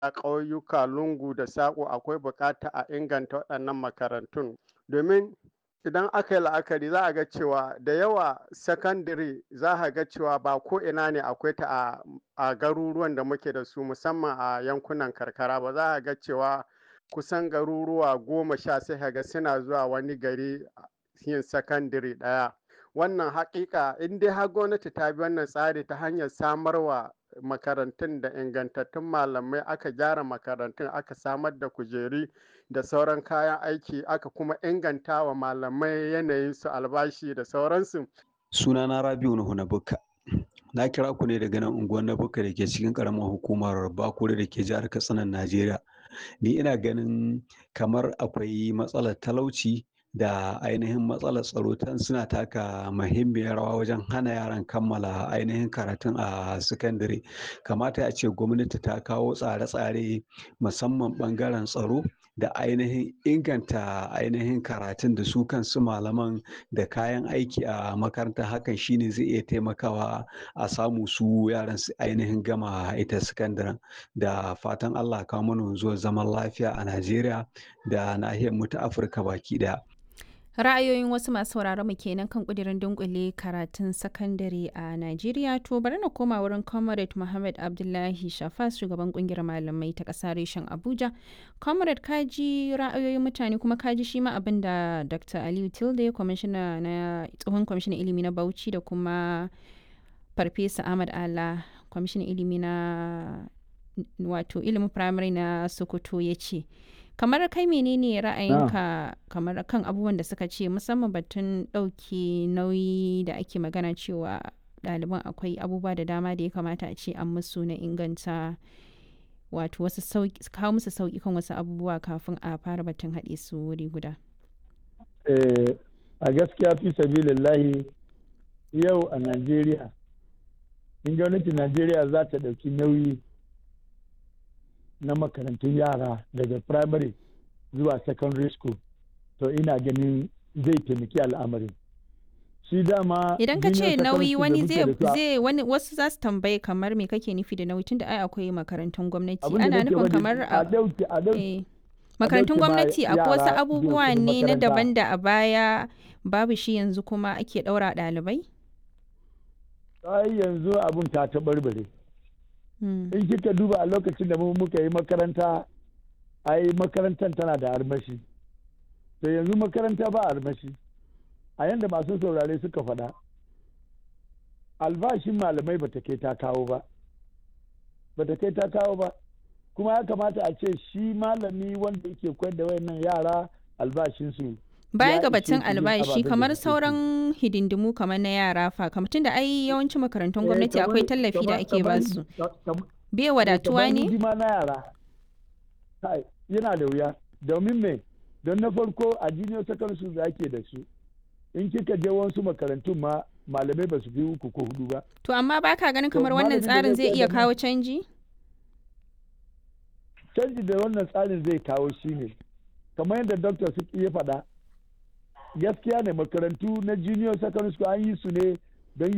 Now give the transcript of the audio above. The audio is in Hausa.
a ƙauyuka lungu da saƙo akwai buƙata a inganta waɗannan makarantun domin idan aka yi la'akari za a ga cewa da yawa sakandare za a ga cewa ba ko ina ne akwai ta a garuruwan da muke da su musamman a yankunan karkara ba za a ga cewa kusan garuruwa goma sha sai ga suna zuwa wani gari yin sakandare ɗaya wannan haƙiƙa in dai har gwamnati ta bi wannan tsari ta hanyar samarwa makarantun da ingantattun malamai aka gyara makarantun aka samar da kujeri da sauran kayan aiki aka kuma inganta wa malamai yanayin su albashi da sauransu. sunana rabiu nuhu na bukka na kira ku ne daga nan unguwar na bukka da ke cikin karamar hukumar bakure da ke jihar katsinan najeriya ni ina ganin kamar akwai matsalar talauci da ainihin matsalar tsaro tan suna taka muhimmiyar rawa wajen hana yaran kammala ainihin karatun a sakandare kamata a ce gwamnati ta kawo tsare-tsare musamman bangaren tsaro da ainihin inganta ainihin karatun da su kansu malaman da kayan aiki a makaranta hakan shine zai iya taimakawa a samu su yaran su ainihin gama ita sakandaren da fatan allah kawo mana zuwa zaman lafiya a najeriya da nahiyar mu ta afirka baki daya ra'ayoyin wasu masu sauraron mu kenan kan kudirin dunkule karatun sakandare a Najeriya to bari na koma wurin Comrade Muhammad Abdullahi Shafas shugaban kungiyar malamai ta ƙasa reshen Abuja. Comrade kaji ra'ayoyin mutane kuma kaji shi ma abin da Dr. Aliyu Tilde kwamishina na tsohon kwamishinan ilimi na Bauchi da kuma Farfesa Ahmad Ala kwamishinan ilimi na wato ilimin firamare na Sokoto ya ce. kamar kai menene ra'ayinka kamar kan abubuwan da suka ce musamman batun ɗauki nauyi da ake magana cewa ɗaliban akwai abubuwa da dama da ya kamata a ce an musu na inganta wato wasu kawo musu sauƙi kan wasu abubuwa kafin a fara batun haɗe su wuri guda a gaskiya fi sabilillahi yau a najeriya in gwamnatin najeriya za ta ɗauki nauyi na makarantun yara daga primary zuwa secondary school to ina ganin zai taimaki al'amarin shi dama idan ka ce nauyi wani zai wani wasu za su tambaye kamar me kake nufi da nauyi tunda ai akwai makarantun gwamnati ana nufin kamar a makarantun gwamnati akwai wasu abubuwa ne na daban da a baya babu shi yanzu kuma ake ɗaura ɗalibai ai yanzu abun ta taɓarɓare in kika duba a lokacin da muka yi makaranta ai makarantar tana da armashi to yanzu makaranta ba armashi a yanda masu saurare suka faɗa albashin malamai bata kai ta kawo ba bata kai ta kawo ba kuma ya kamata a ce shi malami wanda yake koyar da wayannan yara albashinsu baya ga batun albashi kamar sauran hidindimu kamar na yara fa kamar tunda ai yawancin makarantun gwamnati akwai tallafi da ake ba su bai wadatuwa ne na yara yana da wuya domin me don na farko a junior secondary da ake da su in kika je wasu makarantun ma malamai ba su fi uku ko hudu ba to amma baka ganin kamar wannan tsarin zai iya kawo canji canji da wannan tsarin zai kawo shine kamar yadda doctor su ya faɗa gaskiya ne makarantu na junior secondary school an yi su ne